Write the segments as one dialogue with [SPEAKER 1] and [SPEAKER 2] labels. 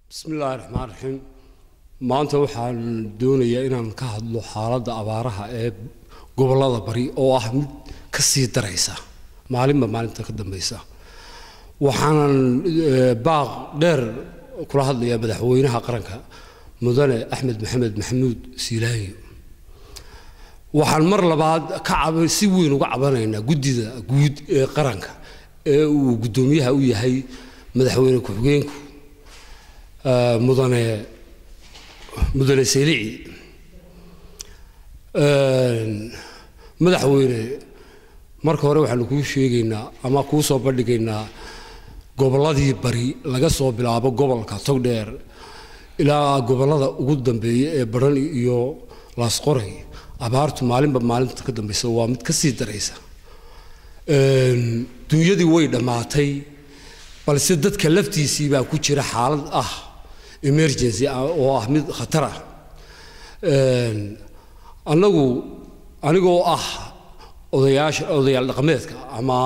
[SPEAKER 1] bismillaahi raxmaan raxiim maanta waxaan doonayaa inaan ka hadlo xaaladda abaaraha ee gobollada bari oo ah mid ka sii daraysa maalinba maalinta ka dambaysa waxaanan baaq dheer kula hadlayaa madaxweynaha qaranka mudane axmed maxamed maxamuud siilaayo waxaan mar labaad ka si weyn uga cabanaynaa guddida guud ee qaranka ee uu guddoomiyaha u yahay madaxweyne ku-xigeenku mudane mudane seylici madaxweyne marka hore waxaanu kuu sheegaynaa ama kuu soo bandhigaynaa gobolladii bari laga soo bilaabo gobolka togdheer ilaa gobollada ugu dambeeya ee badhan iyo laasqoray abaartu maalinba maalinta ka dambaysa waa mid ka sii daraysa duunyadii way dhammaatay balse dadka laftiisii baa ku jira xaalad ah emergency oo ah mid khatar ah annagu anigoo ah odayaasha odayaal dhaqameedka ama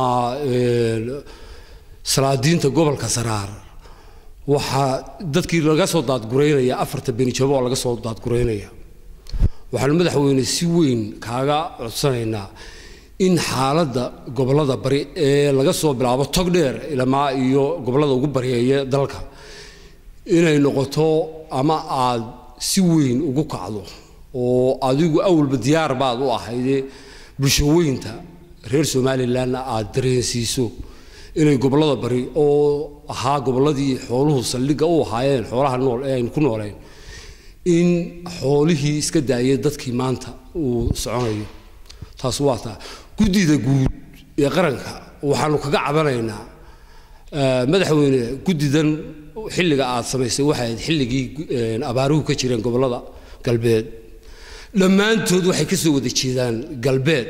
[SPEAKER 1] salaadiinta gobolka saraar waxaa dadkii laga soo daadguraynaya afarta benijabo oo laga soo daadguraynaya waxaanu madaxweyne si weyn kaaga codsanaynaa in xaaladda gobollada bari ee laga soo bilaabo togdheer ilamaa iyo gobollada ugu baryeeya dalka inay noqoto ama aad si weyn ugu kacdo oo adigu awalba diyaar baad u ahayde bulshaweynta reer somalilanna aad dareensiiso inay gobollada bari oo ahaa gobolladii xooluhu saldhigga u ahaayeen xoolaha nool ee aynu ku nooleen in xoolihii iska daayay dadkii maanta uu soconayo taas waa taa guddida guud ee qaranka waxaanu kaga cabanaynaa madaxweyne guddidan xilliga aad samaysay waxay ahayd xilligii abaaruhu ka jireen gobollada galbeed dhammaantood waxay ka soo wada jeedaan galbeed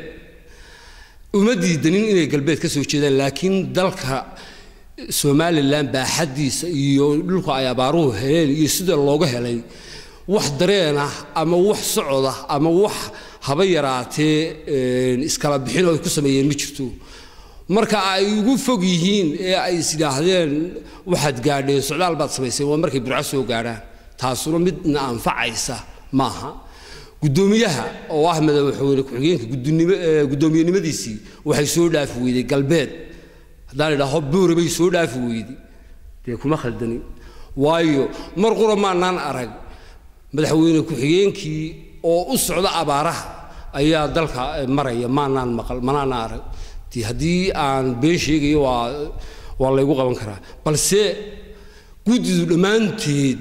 [SPEAKER 1] uma diidanin inay galbeed ka soo jeedaan laakiin dalka somalilan baaxaddiisa iyo dhulka ay abaaruhu heleen iyo sida looga helay wax dareen ah ama wax socod ah ama wax haba yaraatee iskala bixin oo ay ku sameeyeen ma jirto marka ay ugu fog yihiin ee ay is yidhaahdeen waxaad gaadheen socdaal baad samayseen waa markay burco soo gaadhaan taasuna midna anfacaysa maaha guddoomiyaha oo ah madaxweyne ku-xigeenka guddoomiyenimadiisii waxay soo dhaafi weyday galbeed haddaan idhaaho boore bay soo dhaafi weyday dee kuma khaldanin waayo mar qura maanaan arag madaxweyne ku-xigeenkii oo u socda abaaraha ayaa dalka maraya maanaan maqal manaana arag dee haddii aan been sheegayo waa waa laygu qaban karaa balse guddidu dhammaanteed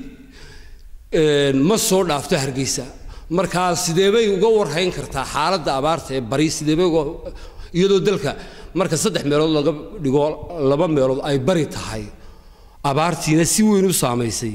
[SPEAKER 1] ma soo dhaafto hargeysa markaa sideebay uga warhayn kartaa xaaladda abaarta ee bari sideebay uga iyadoo dalka marka saddex meelood laga dhigo laba meelood ay bari tahay abaartiina si weyn u saamaysay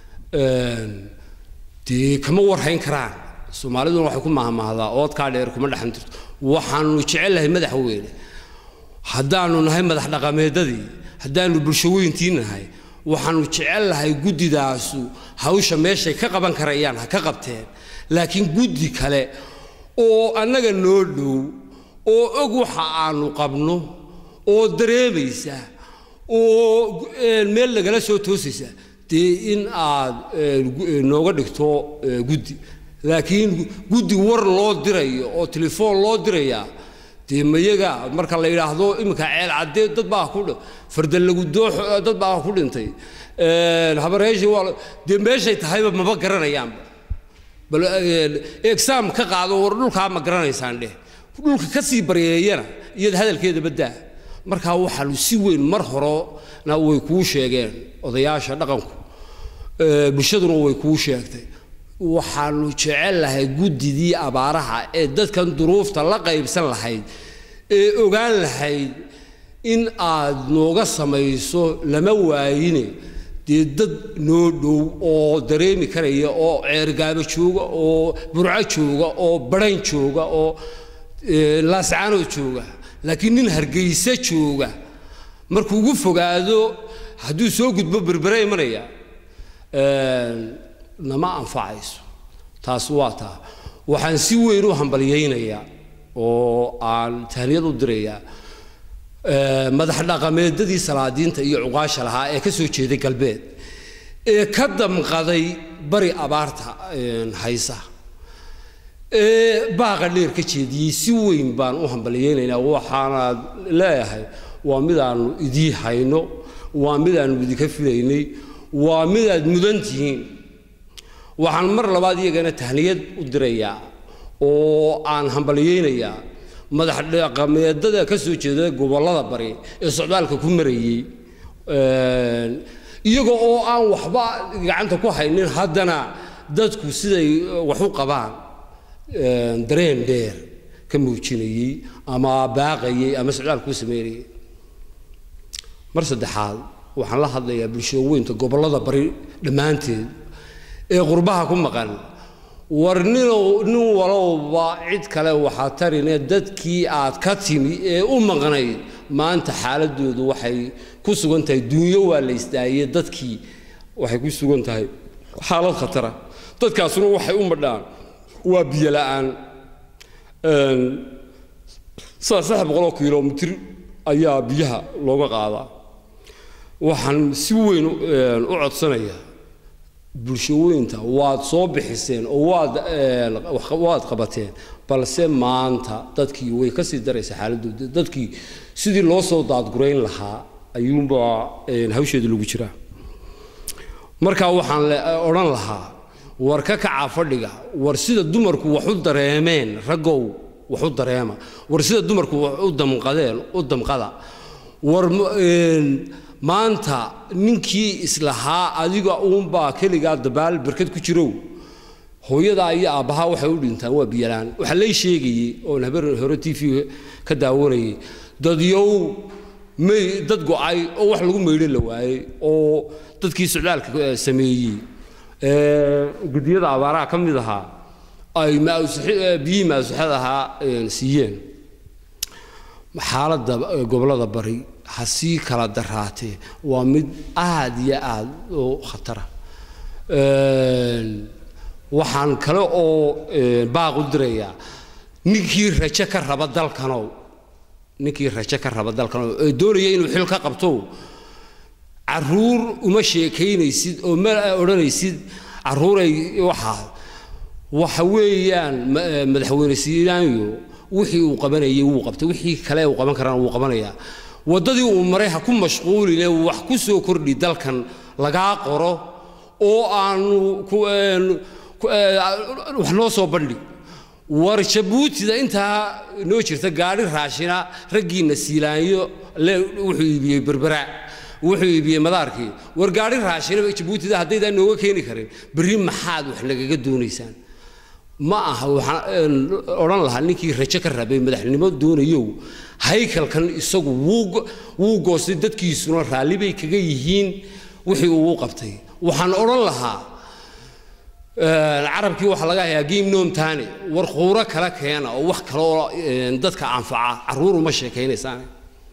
[SPEAKER 1] dee kama warhayn karaan soomaaliduna waxay ku mahmahdaa oodkaa dheer kuma dhexan jirto waxaanu jecellahay madaxweyne haddaanu nahay madax dhaqameedadii haddaanu bulshaweyntii nahay waxaanu jecellahay guddidaasu hawsha meeshay ka qaban karayaan ha ka qabteen laakiin guddi kale oo annaga noo dhow oo og waxa aanu qabno oo dareemaysa oo meel lagala soo toosaysa dee in aad nooga dhigto guddi laakiin guddi war loo dirayo oo telefoon loo dirayaa dee mayaga marka la yidhaahdo iminka ceel caddee dad baa ku fardallagu doox dad baa ku dhintay habareeshi waa dee meeshay tahayba maba garanayaanba bal exaam ka qaado war dhulkaa ma garanaysaan dheh dhulka ka sii baryeeyana iyada hadalkeeda baddaa markaa waxaanu si weyn mar horena way kuu sheegeen odayaasha dhaqanku bulshaduna way kuu sheegtay waxaanu jecellahay guddidii abaaraha ee dadkan duruufta la qaybsan lahayd ee ogaan lahayd in aad nooga samayso lama waayine dee dad noo dhow oo dareemi karaya oo ceergaabo jooga oo burco jooga oo badhan jooga oo laascaanood jooga laakiin nin hargeysa jooga markuu ugu fogaado hadduu soo gudbo berbere imanaya nama anfacayso taas waa taa waxaan si weyn u hambalyaynayaa oo aan tahniyad u dirayaa madax dhaqameedadii salaadiinta iyo cuqaasha lahaa ee ka soo jeeday galbeed ee ka damqaday bari abaarta haysa ee baaqa dheer ka jeediyey si weyn baan u hambalyeynaynaa waxaana leeyahay waa midaannu idii hayno waa midaannu idinka filaynay waa midaad mudan tihiin waxaan mar labaad iyagana tahniyad u dirayaa oo aan hambalyeynayaa madax dhaqameedada ka soo jeeda gobollada bari ee socdaalka ku marayey iyaga oo aan waxba gacanta ku haynin haddana dadku siday wax u qabaan dareen dheer ka muujinayey ama baaqayey ama socdaalka ku sameynayey mar saddexaad waxaan la hadlayaa bulshooweynta gobollada bari dhammaanteed ee qurbaha ku maqan war ninow nin walowba cid kale waxaa tarine dadkii aad ka timi ee u maqnayd maanta xaaladoodu waxay ku sugan tahay duunyo waa la istaaye dadkii waxay ku sugan tahay xaalad khatara dadkaasuna waxay u madhaan waa biyo la'aan saa saddex boqoloo kilomitir ayaa biyaha looga qaadaa waxaan si weyn u codsanayaa bulshooyinta waad soo bixiseen oo waad waad qabateen balse maanta dadkii way ka sii daraysa xaaladooda dadkii sidii loo soo daadgurayn lahaa ayuunbaa hawsheeda lagu jiraa markaa waxaan odhan lahaa war ka kacaa fadhiga war sida dumarku wax u dareemeen raggow wax u dareema war sida dumarku wax u damqadeen u damqada war maanta ninkii islahaa adiga uunbaa keligaa dabaal barkad ku jirow hooyadaa iyo aabbahaa waxay u dhintaan waa biyalaan waxaa lay sheegayey oon habar hore t v ka daawanayay dadyow may dad go-ay oo wax lagu maydho la waayey oo dadkii socdaalka sameeyey gudiyada abaaraha ka mid ahaa ay biyihii maasuxad ahaa siiyeen xaaladda gobollada bari ha sii kala daraatee waa mid aad iyo aad u khatara waxaan kale oo baaq u dirayaa ninkii rajo ka raba dalkanow ninkii rajo ka raba dalkanow ee doonaya inuu xil ka qabto caruur uma sheekaynaysid oo ma odhanaysid caruuray waxaa waxa weeyaan madaxweyne siinaanyo wixii uu qabanayay wuu qabtay wixii kale uu qaban karana wuu qabanayaa waddadii uu maray ha ku mashquuline wax ku soo kordhi dalkan lagaa qoro oo aanu wax noo soo bandhig war jabuutida intaa noo jirta gaadhi raashina raggiinna siilaanyo le wuxuu iibiyey berbera wuxuu iibiyey madaarkii war gaadhi raashina jabuutida haddaydaan nooga keeni karin berri maxaad wax nagaga doonaysaan ma aha waxaan odhan lahaa ninkii rajo ka rabay madaxnimo doonayow haykalkan isagu wuu goostay dadkiisuna raalli bay kaga yihiin wixii uu qabtay waxaan odhan lahaa carabkii waxaa laga hayaa game nomtane war quuro kala keena oo wax kale oo dadka anfaca carruur uma sheekaynaysaan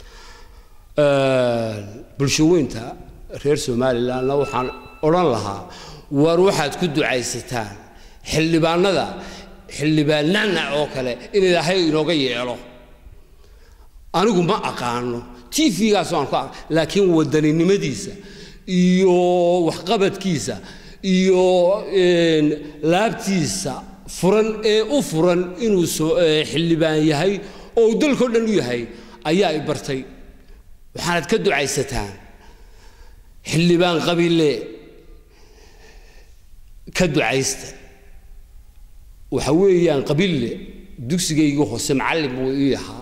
[SPEAKER 1] bulshaweynta reer somalilandna waxaan odhan lahaa war waxaad ku ducaysataan xildhibaanada xildhibaan nacnac oo kale in ilaahay inooga yeelo anigu ma aqaano t v-gaas aan ku aq laakiin wadaninimadiisa iyo waxqabadkiisa iyo laabtiisa furan ee u furan inuu soo xildhibaan yahay oo uu dalkao dhan u yahay ayaa i bartay waxaanad ka ducaysataan xildhibaan qabiile ka ducaysta waxa weeyaan qabiille dugsigayga hoose macallin buu ii ahaa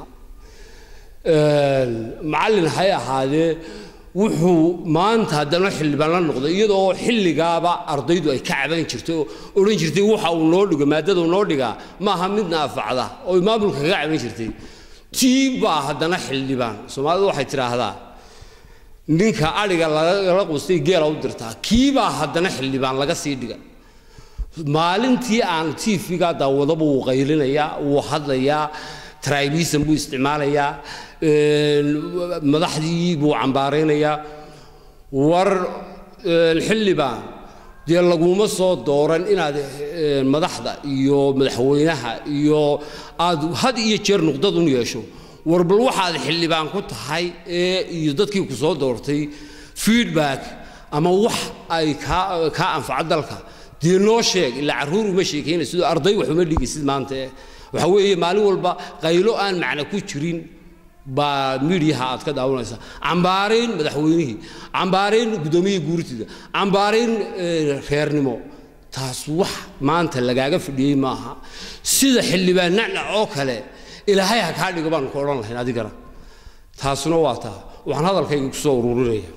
[SPEAKER 1] macallin hay ahaadee wuxuu maanta haddana xildhibaan la noqday iyadoo xilligaaba ardaydu ay ka caban jirtay oo odhan jirtay waxa uu noo dhigo maadada uu noo dhigaa maaha mid naafacda oo maamulka kaga caban jirtay tii baa haddana xildhibaan soomaalidu waxay tidhaahdaa ninka adhiga lagala qustay geela u dirtaa kiibaa haddana xildhibaan laga sii dhiga maalintii aan tv-ga daawadaba wuu qaylinayaa wuu hadlayaa tribism buu isticmaalayaa madaxdii buu cambaaraynayaa war xildhibaan dee laguma soo dooran inaad madaxda iyo madaxweynaha iyo aad had iyo jeer nuqdad un yeesho war bal waxaad xildhibaan ku tahay ee iyo dadkii ku soo doortay feedback ama wax ay kaa kaa anfaco dalka dee noo sheeg ilaa carruur uma sheekayna sidoo arday wax uma dhigaysid maanta eh waxa weeye maalin walba qaylo aan macna ku jirin baa miidiyaha aad ka daawanaysaa cambaarayn madaxweynihii cambaarayn guddoomiyihii guurtida cambaarayn reernimo taas wax maanta lagaaga fadhiyey maaha sida xildhibaan nacnac oo kale ilaahay ha kaa dhigo baanu ku odhan lahayn adigana taasuna waa taa waxaan hadalkayga ku soo ururinaya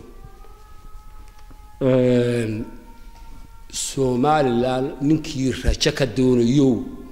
[SPEAKER 1] somalilan ninkii rajo ka doonayo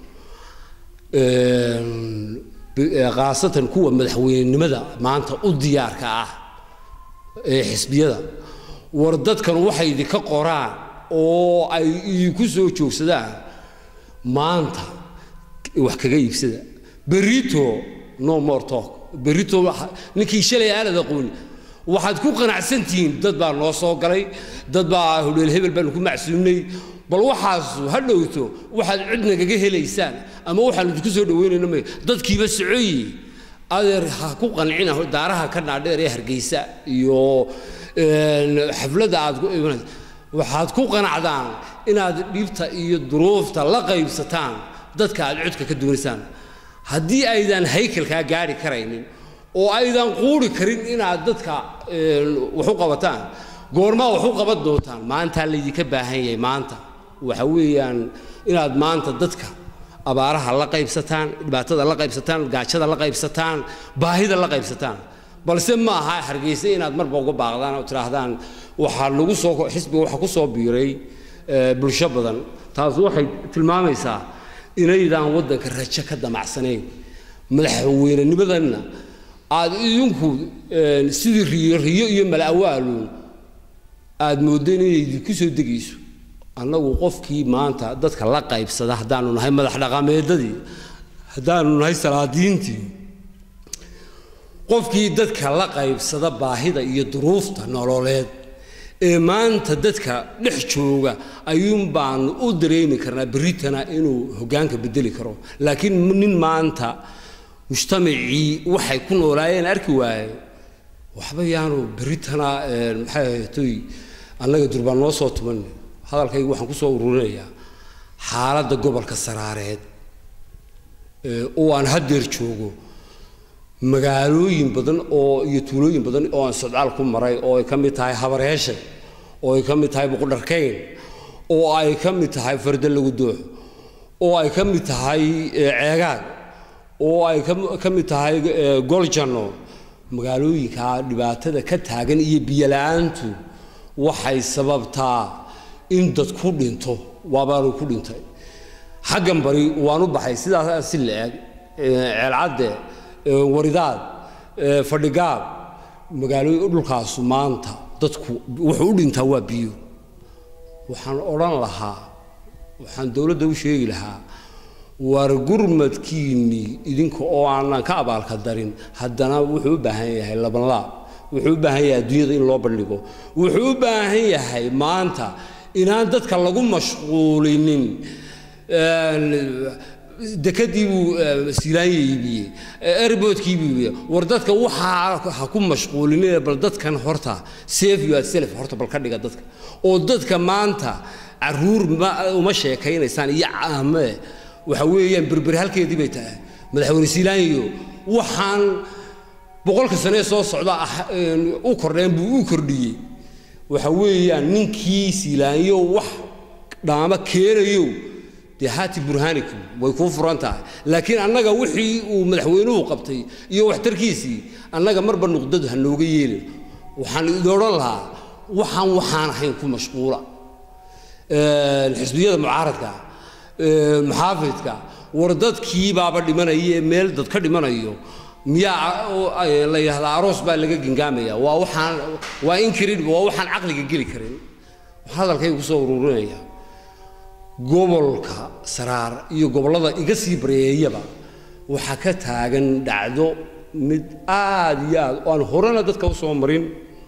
[SPEAKER 1] khaasatan kuwa madaxweynenimada maanta u diyaarka ah ee xisbiyada war dadkan waxay idinka qoraan oo ay idinku soo joogsadaan maanta wax kaga iibsada berito no more talk berito ninkii shalay aanad aqooni waxaad ku qanacsantihiin dad baa noo soo galay dad baa hodheel hebel baanu ku macsuumnay bal waxaasu ha dhowto waxaad cid nagaga helaysaan ama waxaan idinku soo dhaweynayna may dadkiiba socoyi adeer ha ku qancina daaraha ka naadheer ee hargeysa iyo xafladda aad ku imanaysa waxaad ku qanacdaan inaad dhibta iyo duruufta la qaybsataan dadka aad codka ka doonaysaan haddii aydan haykalkaa gaari karaynin oo aydan quuri karin inaad dadka wax u qabataan goormaa wax u qaban doontaan maantaa laydinka baahan yahay maanta waxa weeyaan inaad maanta dadka abaaraha la qaybsataan dhibaatada la qaybsataan gaajada la qaybsataan baahida la qaybsataan balse ma aha hargeysa inaad marba uga baaqdaan oo tidhaahdaan waxaa lagu soo xisbiga waxaa ku soo biiray bulsho badan taas waxay tilmaamaysaa inaydaan waddanka rajo ka damacsanayn madaxweynenimadanna aad idinku sidii riyo riyo iyo mala'awaaluun aad moodeen inay idinku soo degayso annagu qofkii maanta dadka la qaybsada haddaanu nahay madax dhaqameedadii haddaanu nahay salaadiintii qofkii dadka la qaybsada baahida iyo duruufta nololeed ee maanta dadka dhex jooga ayuun baanu u dareemi karnaa berritana inuu hoggaanka bedeli karo laakiin nin maanta mujtamacii waxay ku noolaayeen arki waaye waxba yaanu berritana maxay ahaytoy annaga durbaan noo soo tuman hadalkayga waxaan ku soo ururinayaa xaaladda gobolka saraareed oo aan haddeer joogo magaalooyin badan oo iyo tuulooyin badan oo aan socdaal ku maray oo ay ka mid tahay habareeshe oo ay ka mid tahay buqdharkayn oo ay ka mid tahay farda lagu doox oo ay ka mid tahay ceegaag oo ay ka mid tahay goljanno magaalooyinkaa dhibaatada ka taagan iyo biyola'aantu waxay sababtaa in dad ku dhinto waabaanu ku dhintay xaggan bari waanu baxay sidaas si la-eg ceelcadde waridaad fadhigaab magaalooyin dhulkaasu maanta dadku wuxuu u dhintaa waa biyo waxaan odhan lahaa waxaan dowladda u sheegi lahaa war gurmadkiinnii idinka oo aanan ka abaalka darin haddana wuxuu u baahan yahay labanlaab wuxuu u baahan yahay adduunyada in loo bandhigo wuxuu u baahan yahay maanta inaan dadka lagu mashquulinin dekadii buu siilaanya iibiyey airboodkii buu iibiyey war dadka waxaa ha ku mashquulinina bal dadkan horta safe you are self horta bal ka dhiga dadka oo dadka maanta caruur ma uma sheekaynaysaan iyo caame waxa weeyaan berberi halkeedii bay tahay madaxweyne siilaanyo waxaan boqolka sanee soo socda u kordheen buu u kordhiyey waxa weeyaan ninkii siilaanyo wax dhaamo keenayo dee haati burhaanikum way kuu furan tahay laakiin annaga wixii uu madaxweynuhu qabtay iyo waxtarkiisii annaga marba nuqdadu ha nooga yeelin waxaan idin odhan lahaa waxaan waxaan ahayn ku mashquula xisbiyada mucaaradka maxaafidka war dadkii baaba dhimanaya ee meel dad ka dhimanayo miyaa la yidhahdaa aroos baa laga gengaamaya waa waxaan waa incredible waa waxaan caqliga geli karin waxaan hadalkayga kusoo ururinaya gobolka saraar iyo gobollada iga sii bareeyaba waxaa ka taagan dhacdo mid aad iyo aad oo aan horena dadka u soo marin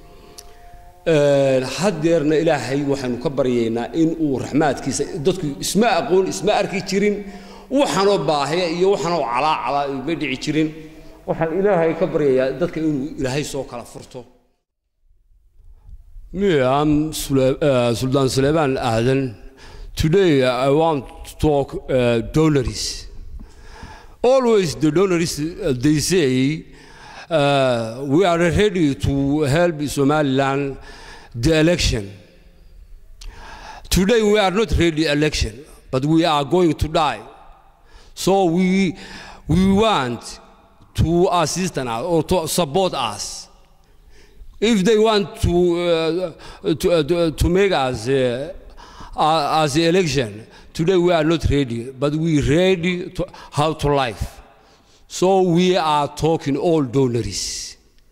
[SPEAKER 1] haddeerna ilaahay waxaynu ka baryaynaa in uu raxmaadkiisa dadku isma aqoon isma arki jirin waxaanoo baahya iyo waxaanoo calaacala ma dhici jirin waxaan ilaahay ka baryayaa dadka inuu ilaahay soo kala furto Me, I'm Sule- uh, Sultan Suleiman Aden. Today, I want to talk uh, donors. Always the donors, uh, they say, uh, we are ready to help Somaliland the election. Today, we are not ready election, but we are going to die. So we, we want to assist us or to support us. If they want to, uh, to, uh, to, to make us uh, uh, as the election, today we are not ready, but we ready to how to life. So we are talking all donors.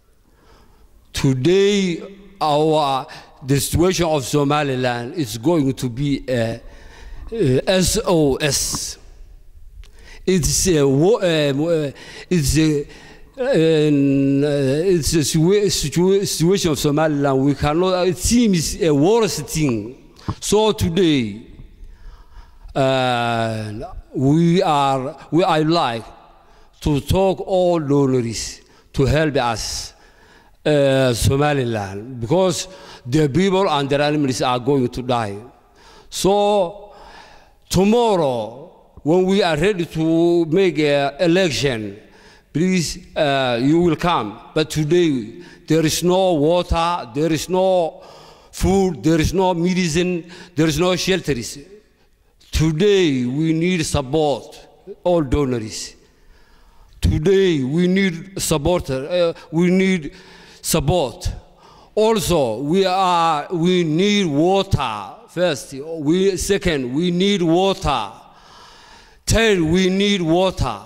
[SPEAKER 1] Today, our the situation of Somaliland is going to be a, a SOS. It's a, wa- um, uh, it's a and, uh, it's a situa- situa- situation of Somaliland. We cannot. It seems a worst thing. So today, uh, we are. We I like to talk all donors to help us, uh, Somaliland, because the people and their animals are going to die. So tomorrow, when we are ready to make an election, please, uh, you will come. But today, there is no water, there is no food, there is no medicine, there is no shelters. Today, we need support, all donors. Today, we need support. Uh, we need support. Also, we are. We need water. First, we second. We need water. Third, we need water.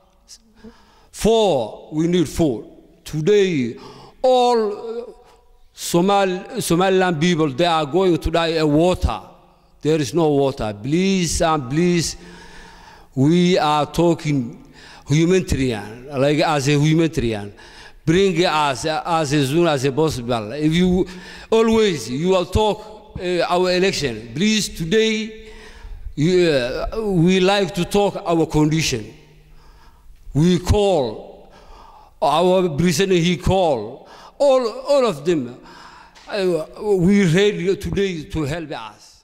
[SPEAKER 1] Four, we need food. Today, all uh, Somal, Somaliland people, they are going to die of water. There is no water. Please and please, we are talking humanitarian, like as a humanitarian. Bring us as soon as possible. If you always you will talk uh, our election, please today you, uh, we like to talk our condition. We call our president. He call all all of them. Uh, we ready today to help us.